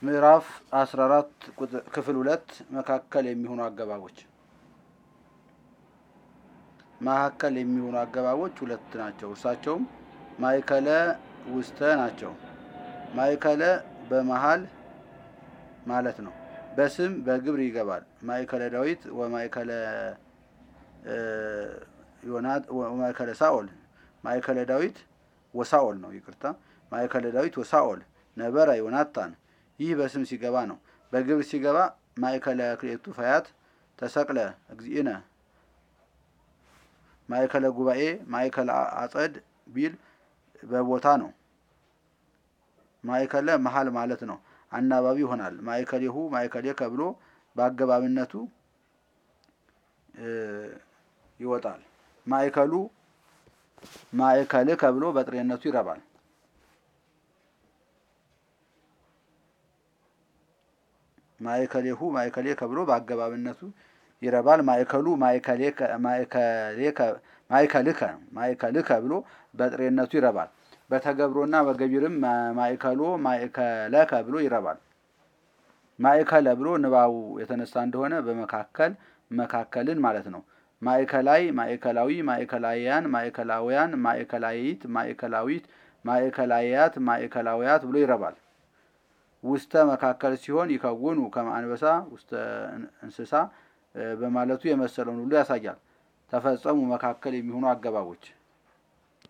ምዕራፍ 14 ክፍል ሁለት መካከል የሚሆኑ አገባቦች መካከል የሚሆኑ አገባቦች ሁለት ናቸው። እርሳቸውም ማእከለ ውስተ ናቸው። ማእከለ በመሃል ማለት ነው። በስም በግብር ይገባል። ማእከለ ዳዊት ወማእከለ ዮናት ወማእከለ ሳኦል ማእከለ ዳዊት ወሳኦል ነው። ይቅርታ ማእከለ ዳዊት ወሳኦል ነበረ ዮናታን። ይህ በስም ሲገባ ነው። በግብር ሲገባ ማእከለ ክልኤቱ ፈያት ተሰቅለ እግዚእነ ማእከለ ጉባኤ ማእከለ አጸድ ቢል በቦታ ነው። ማእከለ መሀል ማለት ነው። አናባቢ ይሆናል። ማእከሌሁ ማእከሌከ ብሎ በአገባብነቱ ይወጣል። ማእከሉ ማእከልከ ብሎ በጥሬነቱ ይረባል። ማእከሌሁ ማእከሌከ ብሎ በአገባብነቱ ይረባል። ማእከሉ ማእከልከ ማእከልከ ብሎ በጥሬነቱ ይረባል። በተገብሮና በገቢርም ማእከሎ ማእከለከ ብሎ ይረባል። ማእከለ ብሎ ንባቡ የተነሳ እንደሆነ በመካከል መካከልን ማለት ነው። ማእከላይ ማእከላዊ ማእከላውያን ማእከላውያን ማእከላይት ማእከላዊት ማእከላያት ማእከላውያት ብሎ ይረባል። ውስተ መካከል ሲሆን ይከውኑ ከማንበሳ ውስተ እንስሳ በማለቱ የመሰለውን ሁሉ ያሳያል። ተፈጸሙ መካከል የሚሆኑ አገባቦች